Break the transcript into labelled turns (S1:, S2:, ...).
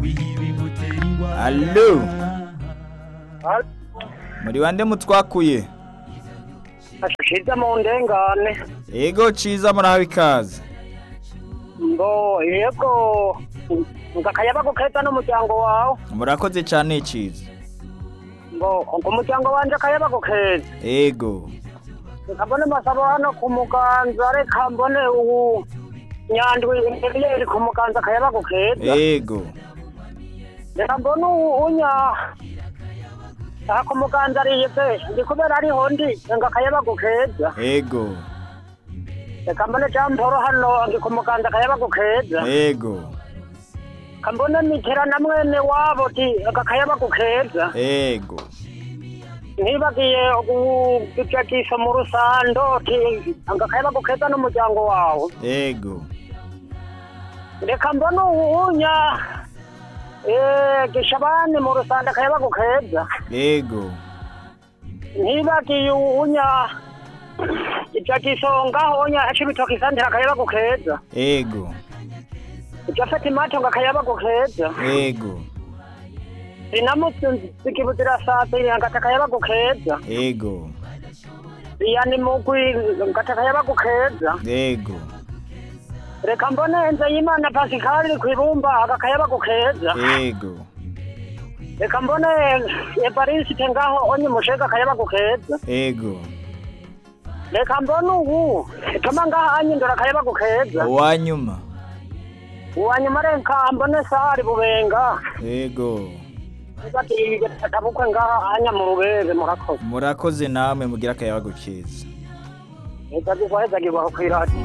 S1: Allo muri bande mutwakuye
S2: ashize mu ndengane
S1: ego ciza murahawe ikaze
S2: ngo yego ngakayabago keza n'umuryango wawe
S1: murakoze cane ciza
S2: ngo umuryango wanje akayabago keza
S1: ego
S2: reka mbone masabo hano ku muganza reka mbone ubu nyandwi inyenyeri ku muganza akayabago keza
S1: ego
S2: reka mbone unya aha ku muganza ariye pe ndi kubera ariho ndi ngo akayabago keza
S1: ego
S2: reka mbone jamporo hano ndi ku muganza akayabago keza
S1: ego
S2: kambone mitera na mwene wabo ti akayabago keza
S1: ego
S2: ntibagiye gupijakisha mu rusando ti akayabago keza n'umuryango wawe
S1: ego
S2: reka mbone uwunya eh, gishabani mu rusando akayabago keza
S1: ego
S2: ntibagiye uwunya ipijakisho ngaho onya acibitoki santira akayabago keza
S1: ego
S2: ijafeti mato ngo akayabago keza
S1: ego
S2: inamutse zikibutira satiri ngata akayabago keza
S1: ego
S2: yani mugwi ngata akayabago keza
S1: ego
S2: reka mbone nze y'imana pasikali kwibumba agakayabago keza
S1: ego
S2: reka mbone evarisite ngaho onye mushega akayabago keza
S1: ego
S2: reka mbone ubu toma ngaho anyindura akayabago keza
S1: uwanyuma
S2: uwanyuma reka mbone sari bubenga
S1: ego
S2: tabukwe ngaho anya mu rubebe murakoze
S1: murakoze namwe mugira akayabago keza
S2: reka zigwahezagirwaho kwiradiyo